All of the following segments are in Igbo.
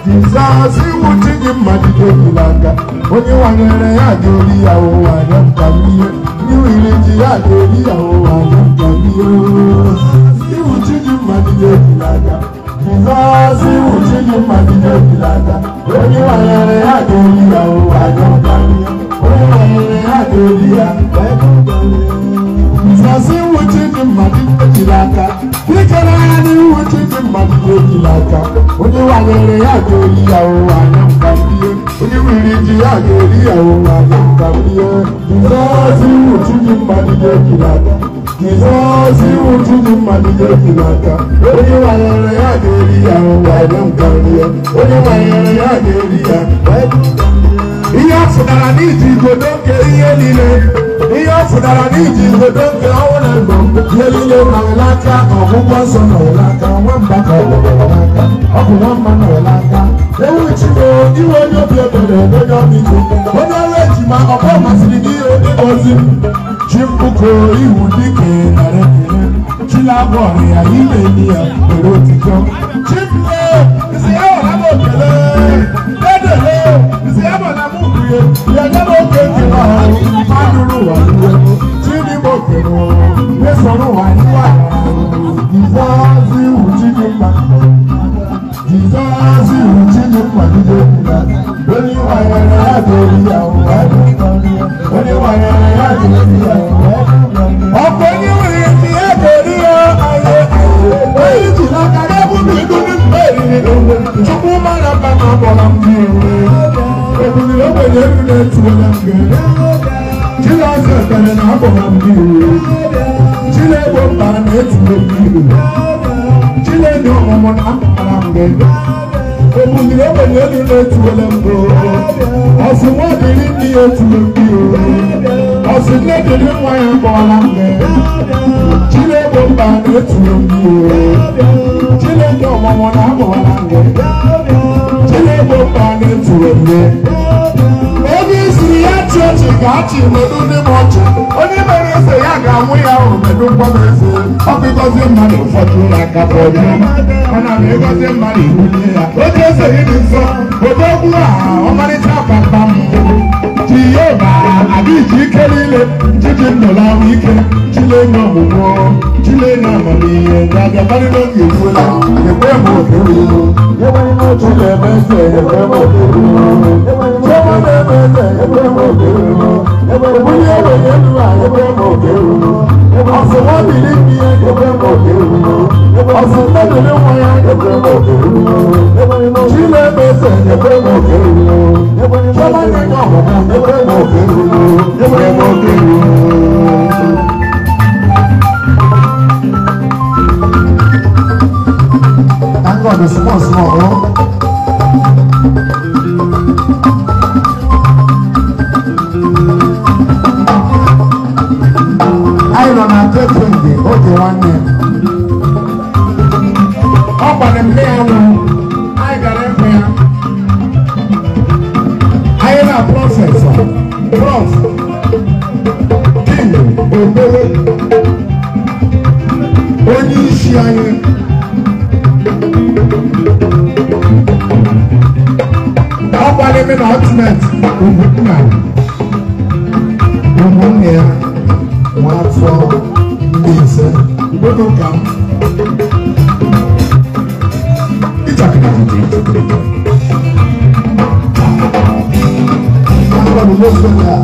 Jizọs iwu chi gị mmadụ ejila aka onye wanyere ya ga-eri ya ụwa anya nkamihe iwiri ji ya ga-eri ya ụwa anya nkamihe iwu chi gị mmadụ ejila aka Jizọs iwu chi gị mmadụ ejila aka onye wanyere ya ga-eri ya ụwa anya nkamihe onye wanyere ya ga-eri ya Jizọs iwu chi gị mmadụ ejila aka dikere anya n'iwu chi gị mmadụ ejila aka onye wanyere ya ga-eri ya ụwa anya nkamihe onye wiri ji ya ga-eri ya ụwa anya nkamihe Jizọs iwu chi gị mmadụ ejila aka Jizọs iwu chi gị mmadụ ejila aka onye wanyere ya ga-eri ya ụwa anya nkamihe onye wanyere ya ga-eri ya ihe ọ fụtara n'iji igodo nke ihe niile ihe ọ fụtara n'iji igodo nke ọnwụ na ndụ ihe niile nọrọ n'aka ọgwụgwọ nsọ nọrọ n'aka nwamba ka ọ nọrọ n'aka ọ bụ nwamba nọrọ n'aka ewu chigo iwe onye obi ebere onye ọmịiko onye ọrụ ejima ọkọ masịrị gị ihe onye ngozi chi mkpuko iwu dike nara ekele chilabụ ọrịa ime enyi ya were otito chimle isi ya wara m okele dedele isi ya wara m ukwie ya nye m oke nkele ọhụrụ madụrụ ụwa iwe chidi m okele mesoro ụwa iwe jizọs iwu chidi mma jizọs iwu chidi mma jide onye wanyere ya ga-eri ya ụwa onye wanyere ya ga-eri ya ụwa ọkụ onye nwere ike ya ga-eri ya aye onye ji n'aka ya bụ na ego ndị mba eriri chukwu mara mba na ọgbọla m dị ebuliri ogbenye elu na-etuola mgbe Chinazụ ekpere na agbọla m dị Chinegbo mba na-etuo mmiri Chinenye ọmụmụ na mpaghara mgbe ebuliri ogbenye elu na-etuola mgbe ọsị nwa dịrị ndị ya etuo mmiri ọsị nne dịrị nwa ya gbọọla mgbe Chinegbo mba na-etuo mmiri Chinenye ọmụmụ na agbọla mgbe Chinegbo mba na-etuo mmiri ebe isiri ya chị ọchị ga-achị medu ndị m ọchị onye mere eze ya ga-anwụ ya ahụ medu mkpọrọ eze ọ bụ ịgọzie mmadụ ụfọdụ ụlọ aka bụ ọjọ ọ na m ịgọzie mmadụ iwunye ya otu eze gị dị nsọ odogwu a ọmarịcha papa m jehova adịghị ike niile jiji ndụla ahụ ike chilenye ọmụmụ chilenye amamihe ga-abịakarị n'oge ekwuola ekwe m oke ruru chilebe eze ekwe m oke ruru Thank God, it's small, small. Oh. anyị nọ na tetringi oge nwanne ọ gbara mgbe ya nwụrụ anyị gara ịhụ ya anyị na prọfesọ prof king obere onye isi anyị ọ gbara ime na ọtụmet ugwunna ụmụnne ya nwa afọ ndị ise oge ka m ịchakịrị ajụjụ agwa m n'ofe ya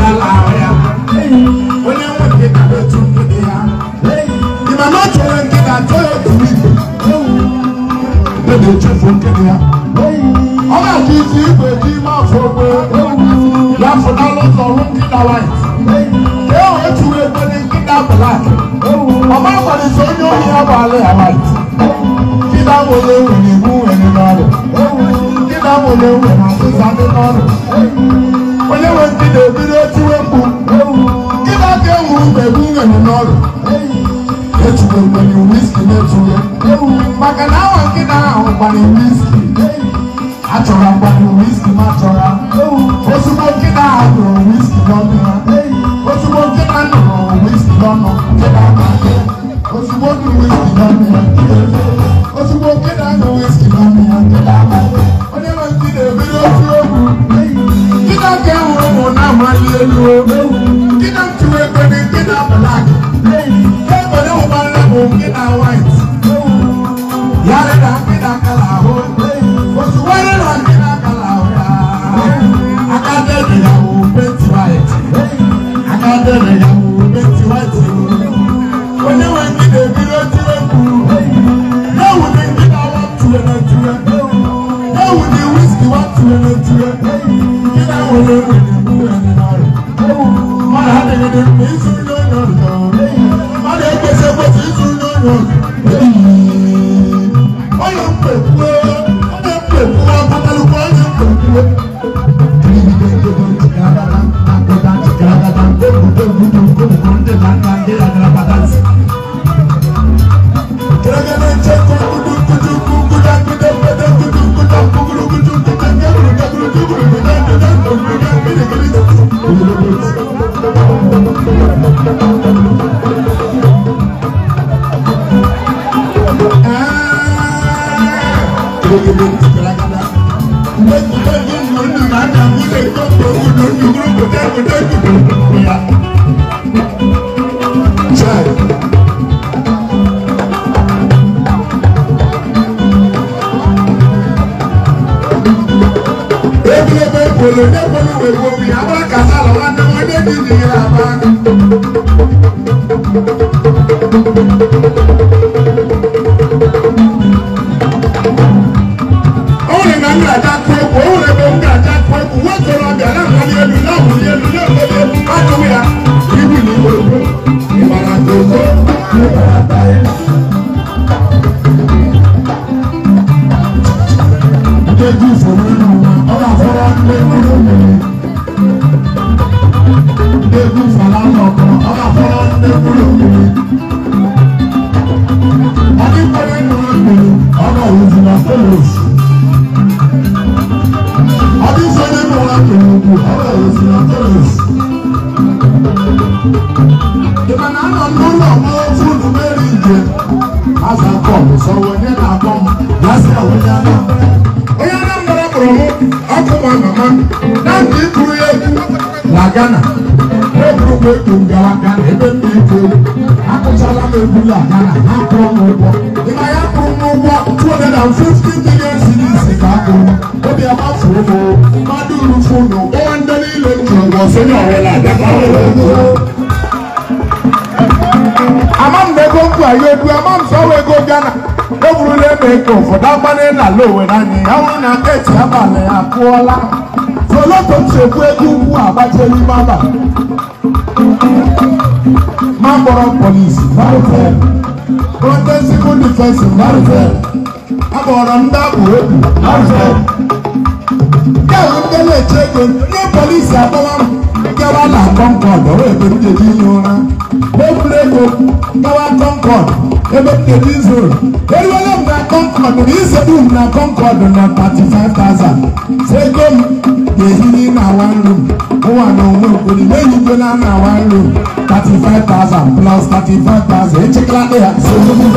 ala ahụ ya onye nwe nkịta na-etu nkịta ya ịma na ọ chọrọ nkịta chọọ ya otu igwe ebe na-echefu nkịta ya ọ ga-achọ isi igwe ji ime afọ ogbe ya fụnalụ ụzọ hụ nkịta white ka e wee tụwa ebe dị nkịta black ọma gbalịsị onye ohi ya bụ ala ya white nkịta nwere nwere iwu nwere n'ọrụ nkịta nwere nwere ọsịsa dị n'ọrụ onye nwe nkịta ebido tiwe mkpu nkịta ka ewu mgbe ebu nwere n'ọrụ etuwe mgbere wiski na-etuwe maka na awa nkịta ahụ gbara wiski achọrọ mgbara wiski ma chọrọ ozugbo nkịta ahụ nụrụ wiski n'ọnụ ya ozugbo nkịta nụrụ wiski n'ọnụ nkịta na-aga ozugbo nụrụ wiski n'ọnụ ya ozugbo nkịta nụrụ wiski n'ọnụ ya nkịta na-aga onye nwe nkịta ebido otu egwu nkịta ka enwere ụmụ na-amali elu nkịta ntụrụ ekwe nkịta blak ebere ụgbọala bụ nkịta white yare na nkịta kala ahụ ozugbo ere na nkịta kala ahụ ya aka dere ya bụ penti white aka dere ya bụ penti white onye nwe nkịta ebido tiwe mkpu n'ewu dị nkịta watue na tue n'ewu dị wiski watue na tue nkịta nwere nwere nwere n'ọrụ mmadụ adịghị dị mkpa izu n'onye ọzọ mmadụ ekwesị ekwesị izu n'onye ọzọ onye mkpekwuo onye mkpekwuo abụtalụkwa onye mkpekwuo Ebile bolo ne bolo we go bi aba kasa la wa na wa de di di la ba. Ore na ngra ja ko ko ore bo ngra ja ko ko wo to ro ga na ma ni elu na mu ni elu na mo le ma to ya. Ibi ni wo ko. Imara to ko. Imara ta e. Jeju foro nínú wọn, ọba fọwọ́ lé nínú mi. Jeju fàlà lọ́kọ̀, ọba fọwọ́ lé nínú mi. Ọdún kọ́lé nínú mi, ọba òwúrọ̀ fọlọ́s. Ọdún sọ́dé nínú mi, ọba òwúrọ̀ fọlọ́s. Ìmọ̀nà àná lọ́lọ́ ọmọ fúnù mẹ́rin jẹ. Asa kọ̀ mi sọ̀rọ̀ ní nàbọ̀ mu, lásìkò àwọn yàrá onye anambra kpọrọ mụ ọkụ nwa mama na ndị ikuru ya egwu na ghana eburu m egwu ngawa ghana ebe m na-ekwu egwu akụchala m egwu na ghana ha kwụrụ m ụgwọ ịma ya kwụrụ m ụgwọ 250 million cedis ka a kwụrụ m obi agbafuo m mmadụ rufu na ụgbọ ndị niile m ji ụgwọ sonye ọwụla ama m na ego mkpu anyị edu ama m sọwa ego ghana eburula ebe ego ụfọdụ agbanye na ala owere anyị ya nwụrụ na eti abalị ya akụọla soloto nchekwu ego ugwu agbaje n'ime abalị ma kpọrọ polisi marụfel kpọrọ civil defense marụfel akpọrọ ndị abụ egwu marụfel kemgbe ndị na-eche ego ndị polisi akpọwa m gawa na kọnkọd ọrụ ebe m jeji ihe ụra eburu ego gawa kọnkọd ebe m jeji izu ụra eruola m na kọnkọd na isebu m na kọnkọd na 35,000 so ego m ga-ehiri na one room ụwa na onwe okwuri na-ehigo na na one room 35,000 plus 35,000 echekala ya so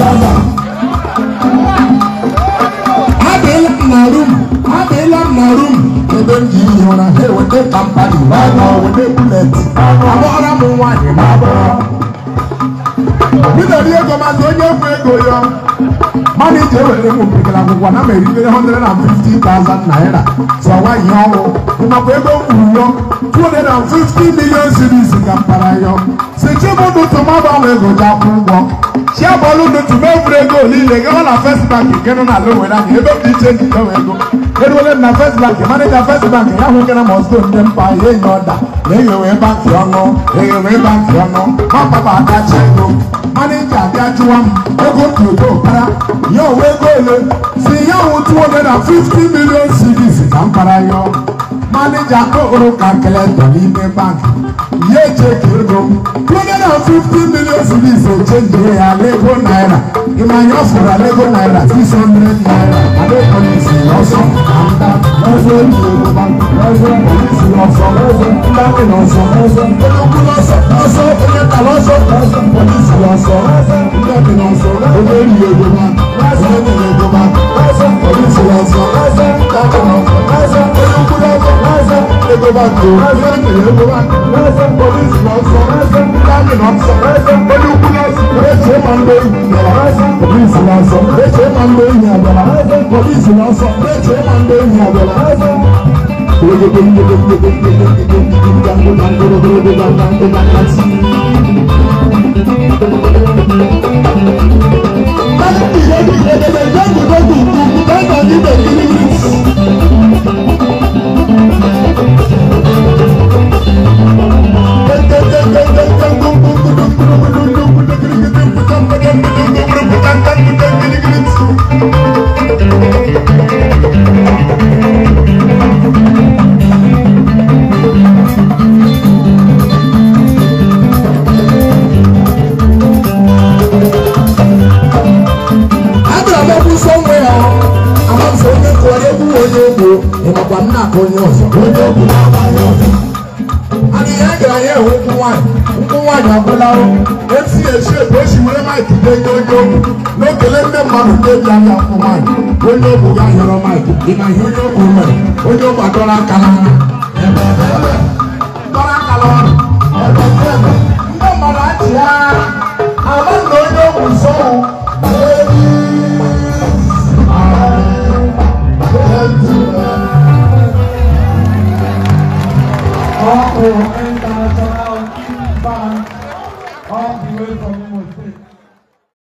70,000 adịla m na rum adịla m na rum ebe m ji ihi ụra ha eweta kampani n'ọnwa weta bulet agbọghara m nwaanyị na agbọghọ bidoro ego mazi onye kwu ego ya mana iji ewere m mpekere akwụkwọ na m eribere 150,000 naira so ọwa ihe ọrụ mmakwa ego m kwuru yo 250 million cities ka mpara yọ si chibudu tụmagbanwe ego ji akwụ ụgwọ chiabọọlụ dutu mefuru ego niile gawa na first bank nke nọ na lowere anya ebe dị iche ndị nwe ego eruole m na first bank maneja first bank ya hụ gana mọsto ndị mpa ya enye ọda na eghewe bankị ọnụ eghewe bankị ọnụ mapapa adachi ego maneja abịa jụwa m ego tuto para ya owe ego ole si ya hụ 250 million cedis ka mpara yọ maneja kpokporo kalkụletọ n'ime bankị ya echeki ego 250 million cedis echenjiri ya lego naira ịmanya ọ fụrụ lego naira 600 naira adepolisi ọsọ anda ọsọ eji ego bankị ọsọ polisi ọsọ ọsọ ndakị n'ọsọ ọsọ onye ukwu n'ọsọ ọsọ onye tala ọsọ ọsọ polisi ọsọ ndakị n'ọsọ onye eri ego bankị ọsọ onye eri ego bankị ọsọ polisi ọsọ ọsọ ndakị n'ọsọ ọsọ onye ukwu n'ọsọ ọsọ ego bankị ọsọ onye eri ego bankị ọsọ polisi ọsọ ọsọ ndakị n'ọsọ ọsọ onye ukwu n'ọsọ eche ma ndị enyi bịara ọsọ polisi n'ọsọ eche ma ndị enyi abịara ọsọ polisi n'ọsọ eche ma ndị enyi abịara ọsọ abịara m okwu nsọ nwe ya amasị onye kụwara egwu onye ogbo ịmakwa nna aka onye ọzọ onye ogbo na-agbaghị ọzọ ana ihe a gara ya ewu nkwụ nwaanyị nkwụ nwaanyị agwụlarụ esi esi ebu esi were maịkị denye onye ogbo na-ekele ndị mmadụ ndị ebi anya nkwụ nwaanyị onye ogbo ga yọrọ maịkị dị na ihe onye ogbo mere onye ogbo adọrọ aka n'anya ebe ọ bụ ebe dọrọ aka n'ọrụ ebe ọ bụ ebe ndị mmadụ achị ya ama na